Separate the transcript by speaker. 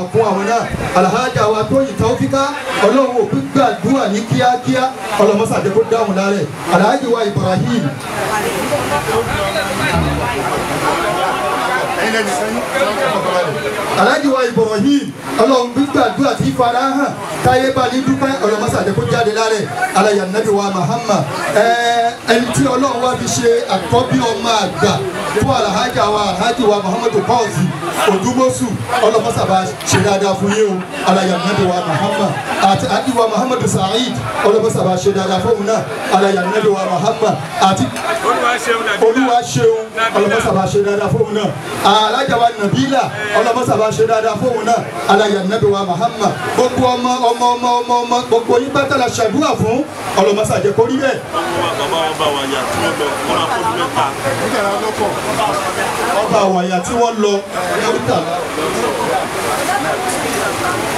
Speaker 1: fún àwọn náà alhaja wa tó yìí tàwọ́fíkà ọlọ́run òkú gbàdúrà ní kíákíá ọlọ́mọsàdé kó dáhùn lárẹ̀ alhaji wa ibrahim alhaji wa ibrahim ọlọ́run gbàdúrà tí fara hàn táyé bá ní dúpẹ́ ọlọ́mọsàdé kó jáde lárẹ̀ alayà nàbí wa muhammad ẹni tí ọlọ́run wá fi ṣe àkọ́bí ọmọ àgbà fún alhaja wa alhaji wa muhammadu kọ́ọ̀sì odúmọ́sù ọlọ́mọsàbà ṣe dáadáa fún yín o alayà nàbí wa muhammad àti alhaji wa muhammadu sa'id ọlọ́mọsàbà ṣe dáadáa fún òun náà alayà nàbí wa muhammad àti olúwa ṣeun ọlọ́mọsàbà ṣe dáadáa fún òun náà alhaja wa nabila ọlọ́mọsàbà ṣe dáadáa fún òun náà alayà nàbí wa muhammad gbogbo ọmọ ọmọ ọmọ ọmọ ọmọ gbogbo yín bá tẹ̀lé ṣàdúrà fún ọlọ́mọsàjẹ kórìí bẹ́ẹ̀ ọba àwàyà tí wọ́n lọ ní oríta